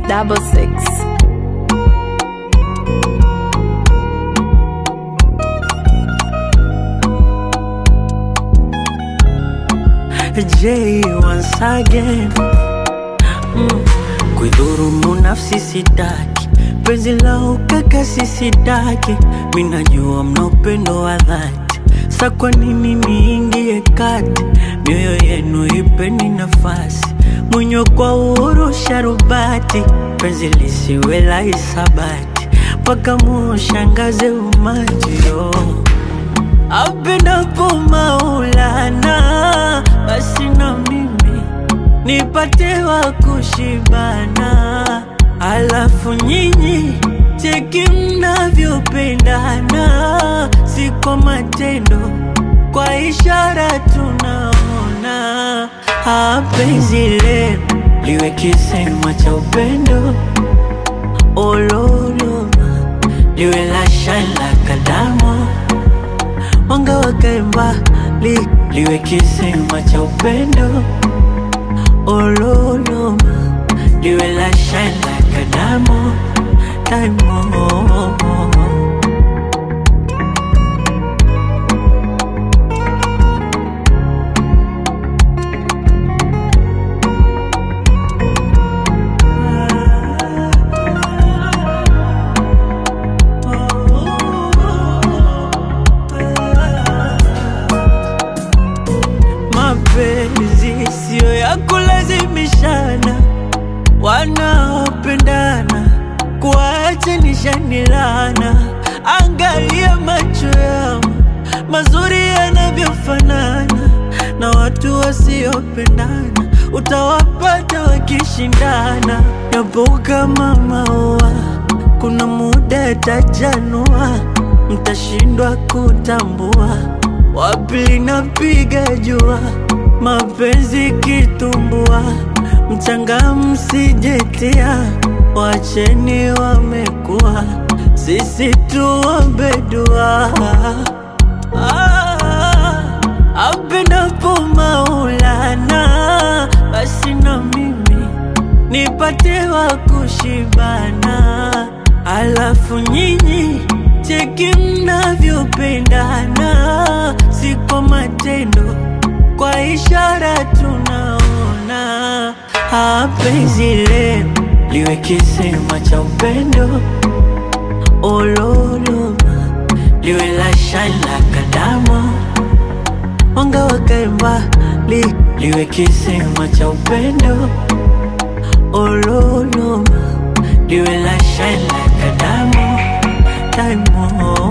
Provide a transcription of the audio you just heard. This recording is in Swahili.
double six. J once again mm. Kuidhurumu nafsi sitaki, penzi la ukaka sisitaki, minajua mna upendo wa dhati, sa kwa nini niingie kati? Mioyo yenu ipeni nafasi, mwenye kwa uhuru sharubati, penzi lisiwe la hisabati, mpaka mushangaze umati oh. Apendapo Maulana, basi na mimi nipate wa kushibana, alafu nyinyi cheki mnavyopendana, si kwa matendo, kwa ishara tunaona. Ah, penzi lenu liwe kisema cha upendo, ololoma liwe la shine la kadamo mwanga wakae mbali, liwe kisema cha upendo ololoma, liwe la shine like a diamond, diamond. Mapenzi siyo ya kulazimishana, wanaopendana kuachanisha laana. Angalia macho yao mazuri yanavyofanana, na watu wasiopendana utawapata wakishindana. Yapo kama maua, kuna muda yatajanua, mtashindwa kutambua wapi linapiga jua, mapenzi kitumbua, mchanga msijetia, wacheni wamekuwa, sisi tuombe dua. Ah, apendapo Maulana, basi na mimi nipate wa kushibana, alafu nyinyi cheki mnavyopendana, si kwa matendo, kwa ishara tunaona. Ah, penzi lenu liwe kisema cha upendo, ololoma liwe la shine la kadamo, mwanga wakae mbali, liwe kisema cha upendo, ololoma liwe la shine la kadamo, diamond.